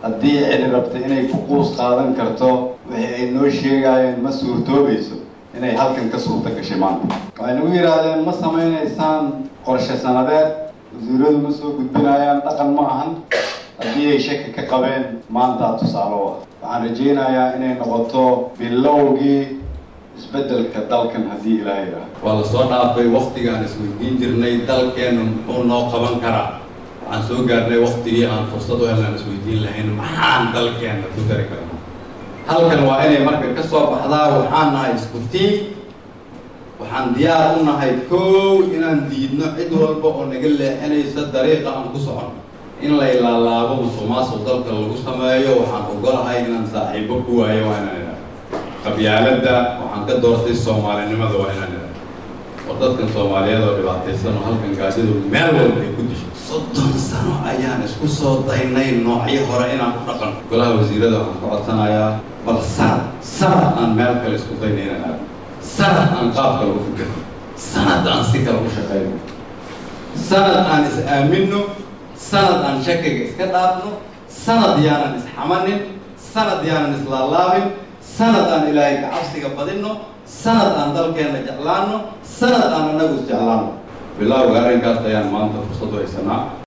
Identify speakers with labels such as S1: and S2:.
S1: haddii cidi rabta inay ku quus qaadan karto wixii ay noo sheegaayeen ma suurtoobayso inay halkan ka suurta gashay maanta waxay nagu yidhaahdeen ma samaynaysaan qorshe sanadeed wasiiradu ma soo gudbinayaan dhaqan ma ahan haddii ay shaki ka qabeen maantaa tusaale u ah waxaan rajaynayaa inay noqoto bilowgii isbeddelka dalkan haddii ilaaha yidhaahdo
S2: waa la soo dhaafay waktigaan isweydiin jirnay dalkeennu muxuu noo qaban karaa waxaan soo gaarnay waktigii aan fursad u helnaan isweydiin lahayn maxaan dalkeenna ku dari karnaa halkan waa inay marka ka soo baxdaa waxaan nahay isku tiim waxaan diyaar u nahay kow inaan diidno cid walba oo naga leexinaysa dariiqa aan ku socono in la ilaalaabo musuqmaasuq dalka lagu sameeyo waxaan ogolahay inaan saaxiibo ku waayo waa inaan idhaha qabyaaladda waxaan ka doortay soomaalinimada waa inaan idhaha war dadkan soomaaliyeed oo dhibaataysan oo halkan gaajadu meel walba ay ku disho soddon sano ayaan isku soo daynay noocyo hore inaan ku dhaqan golaha wasiirada waxaan ka codsanayaa bal sanad sanad aan meel kale isku daynay inaan aado sanad aan qaab kale u fikirno sanad aan si kale u shaqayno sanad aan is aaminno sanad aan shakiga iska dhaafno sanad yaanan isxamanin sanad yaanan islaalaabin sanad aan ilaahay kacabsiga badinno sanad aan dalkeenna jeclaanno sanad aan annagu is jeclaanno bilowga arrinkaas ayaan maanta fursad u haysanaa